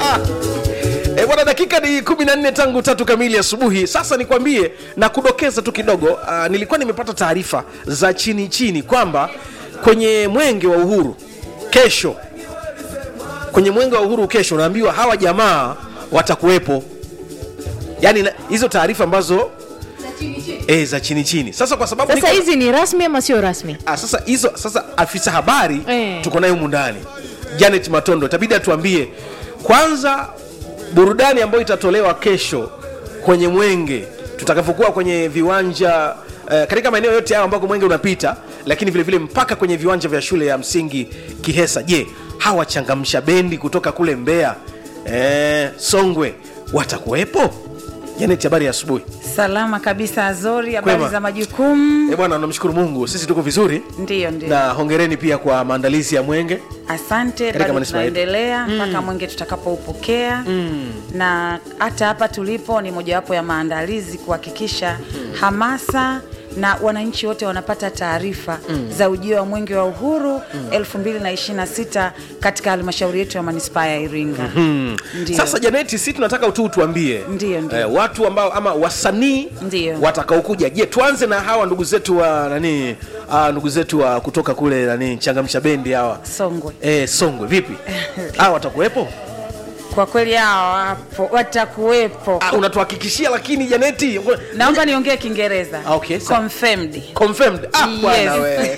E bwana, dakika ni 14 tangu tatu kamili asubuhi. Sasa nikwambie na kudokeza tu kidogo, uh, nilikuwa nimepata taarifa za chini chini kwamba kwenye mwenge wa uhuru kesho, kwenye mwenge wa uhuru kesho, naambiwa hawa jamaa watakuwepo, yaani na- hizo taarifa ambazo e, za chini chini. Sasa kwa sababu Sasa niko- hizi ni rasmi ama sio rasmi? Ah, sasa hizo sasa afisa habari Eh. tuko naye humu ndani Janet Matondo itabidi atuambie kwanza burudani ambayo itatolewa kesho kwenye mwenge tutakapokuwa kwenye viwanja eh, katika maeneo yote hayo ambako mwenge unapita lakini vile vile mpaka kwenye viwanja vya shule ya msingi Kihesa je hawa changamsha bendi kutoka kule Mbeya eh, Songwe watakuwepo Janet habari ya asubuhi Salama kabisa Azori, habari Kwema. za majukumu? eh bwana namshukuru Mungu sisi tuko vizuri Ndiyo, ndiyo. na hongereni pia kwa maandalizi ya mwenge Asante, Katika bado manispaa yetu. tunaendelea mpaka mwenge tutakapoupokea na hata hapa tulipo ni mojawapo ya maandalizi kuhakikisha hamasa na wananchi wote wanapata taarifa za ujio wa mwenge wa uhuru 2026 katika halmashauri yetu ya manispaa ya Iringa. Ndiyo. Sasa Janeti, si tunataka tu tuambie Ndiyo, ndiyo. eh, watu ambao ama wasanii Ndiyo. watakaokuja. Je, tuanze na hawa ndugu zetu wa nani, ah, ndugu zetu wa kutoka kule nani, changamsha bendi hawa Songwe. eh, Songwe, vipi hawa watakuwepo? Kwa kweli hao wapo, watakuwepo. Ah, unatuhakikishia lakini Janeti, Naomba niongee Kiingereza. Ah, okay, sawa. Confirmed. confirmed. Ah, Yes. bwana we.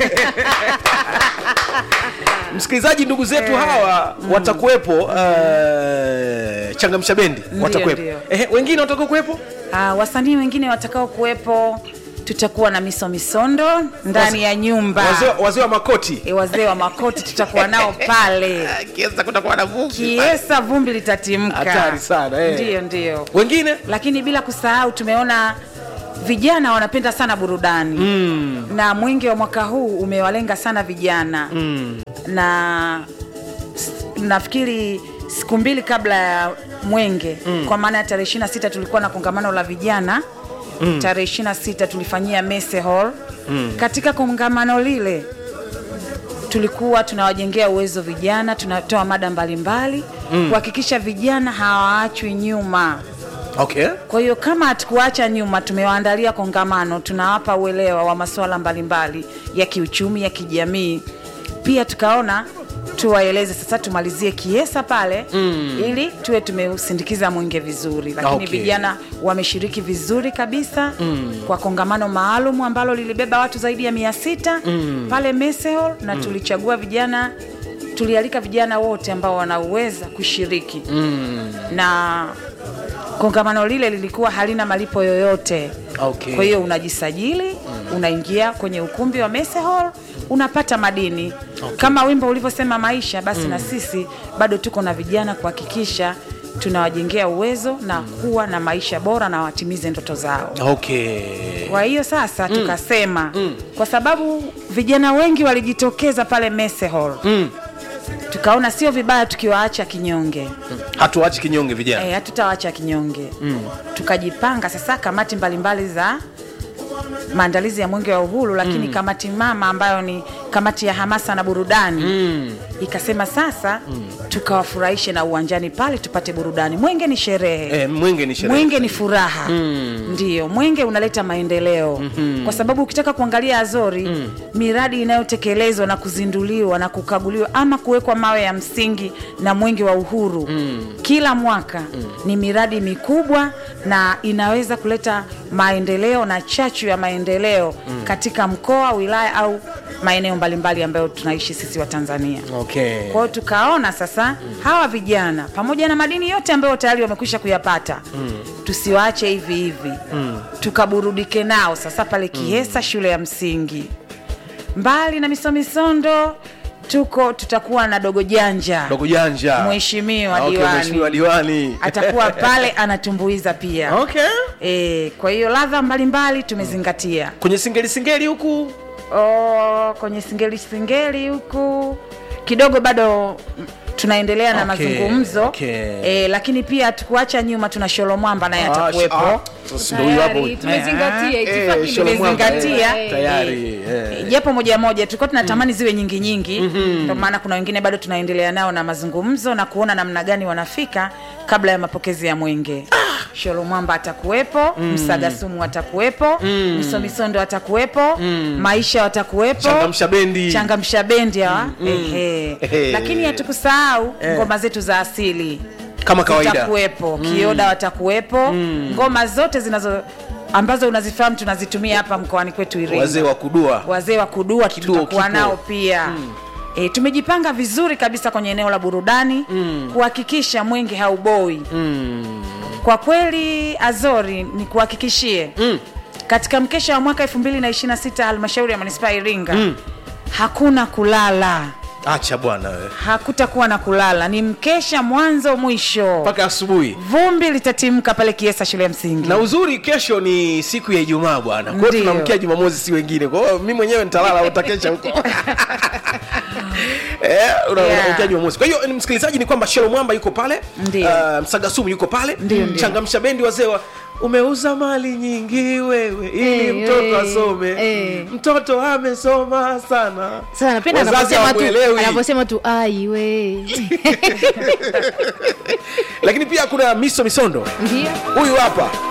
Msikilizaji, ndugu zetu hawa watakuwepo, uh, changamsha bendi Ndiyo, watakuwepo. ndiyo. Ehe, wengine watakao kuwepo Ah, wasanii wengine watakao kuwepo tutakuwa na miso misondo ndani ya nyumba wazee wazee wa makoti e, wazee wa makoti tutakuwa nao pale kiesa kutakuwa na vumbi kiesa vumbi litatimka Hatari sana, eh. ndiyo ndiyo wengine lakini bila kusahau tumeona vijana wanapenda sana burudani mm. na mwingi wa mwaka huu umewalenga sana vijana mm. na s- nafikiri siku mbili kabla ya mwenge mm. kwa maana ya tarehe 26 tulikuwa na kongamano la vijana mm. tarehe 26 tulifanyia mese hall mm. katika kongamano lile tulikuwa tunawajengea uwezo vijana tunatoa mada mbalimbali mm. kuhakikisha vijana hawaachwi nyuma okay kwa hiyo kama hatukuacha nyuma, tumewaandalia kongamano, tunawapa uelewa wa masuala mbalimbali ya kiuchumi, ya kijamii. Pia tukaona tuwaeleze sasa, tumalizie kiesa pale mm. ili tuwe tumeusindikiza mwenge vizuri, lakini Okay. vijana wameshiriki vizuri kabisa mm. kwa kongamano maalum ambalo lilibeba watu zaidi ya mia sita mm. pale Messe Hall na tulichagua vijana tulialika vijana wote ambao wanaweza kushiriki mm. na kongamano lile lilikuwa halina malipo yoyote Okay. kwa hiyo unajisajili unaingia kwenye ukumbi wa Messe Hall unapata madini kama wimbo ulivyosema maisha basi na sisi bado tuko na vijana kuhakikisha tunawajengea uwezo na kuwa na maisha bora na watimize ndoto zao okay kwa hiyo sasa tukasema kwa sababu vijana wengi walijitokeza pale Messe Hall tukaona sio vibaya tukiwaacha kinyonge hatuachi kinyonge vijana Eh, hatutawaacha kinyonge mm. tukajipanga sasa kamati mbalimbali za maandalizi ya mwenge wa uhuru lakini mm. kamati mama ambayo ni kamati ya hamasa na burudani mm. ikasema sasa mm. tukawafurahishe na uwanjani pale tupate burudani mwenge ni sherehe eh, mwenge ni sherehe mwenge ni furaha mm. ndiyo mwenge unaleta maendeleo mm-hmm. kwa sababu ukitaka kuangalia azori mm. miradi inayotekelezwa na kuzinduliwa na kukaguliwa ama kuwekwa mawe ya msingi na mwenge wa uhuru mm. kila mwaka mm. ni miradi mikubwa na inaweza kuleta maendeleo na chachu ya maendeleo mm. katika mkoa wilaya au maeneo mbalimbali ambayo tunaishi sisi wa tanzania okay kwa hiyo tukaona sasa hawa vijana pamoja na madini yote ambayo tayari wamekwisha kuyapata mm. tusiwaache hivi hivi mm. tukaburudike nao sasa pale Kiesa shule ya msingi. Mbali na misomisondo tuko tutakuwa na dogo janja dogo janja Mheshimiwa okay, diwani. mheshimiwa diwani atakuwa pale anatumbuiza pia okay e, kwa hiyo ladha mbalimbali tumezingatia kwenye singeli singeli huku oh, kwenye singeli singeli huku kidogo bado tunaendelea na Okay, mazungumzo okay. e, lakini pia hatukuacha nyuma tuna sholo mwamba naye Ah, atakuwepo ah, sasa ndio huyo hapo Tayari, tumezingatia Eh, itifaki Shalom Mwamba, tumezingatia. eh, tayari eh. japo moja moja tulikuwa tunatamani ziwe nyingi nyingi ndio maana kuna wengine bado tunaendelea nao na mazungumzo na kuona namna gani wanafika kabla ya mapokezi ya mwenge sholo mwamba atakuwepo msaga sumu atakuwepo msomisondo atakuwepo maisha watakuwepo changamsha bendi changamsha bendi hawa ehe. Ehe. lakini hatukusahau ngoma zetu za asili kama kawaida zitakuwepo kioda watakuwepo ngoma zote zinazo ambazo unazifahamu tunazitumia hapa mkoani kwetu Iringa wazee wa kudua wazee wa kudua Kiduo tutakuwa kipo. nao pia E, tumejipanga vizuri kabisa kwenye eneo la burudani kuhakikisha mwenge hauboi kwa kweli azori ni kuhakikishie katika mkesha wa mwaka 2026 halmashauri ya manispaa ya iringa hakuna kulala acha bwana we hakutakuwa na kulala ni mkesha mwanzo mwisho mpaka asubuhi vumbi litatimka pale kiesa shule ya msingi na uzuri kesho ni siku ya ijumaa bwana kwao Ndiyo. tunamkia jumamosi si wengine kwa hiyo mi mwenyewe nitalala utakesha huko Eh, una- Yeah. unaamkia jumamosi kwa hiyo ni msikilizaji ni kwamba shelo mwamba yuko pale Ndiyo. uh, msagasumu yuko pale Ndiyo, ndiyo. changamsha bendi wazee wa umeuza mali nyingi wewe ili Eh, mtoto eh, asome eh. mtoto amesoma sana Sasa napenda Wazazi anaposema tu hawakuelewi. anaposema tu ai we lakini pia kuna miso misondo ndio huyu hapa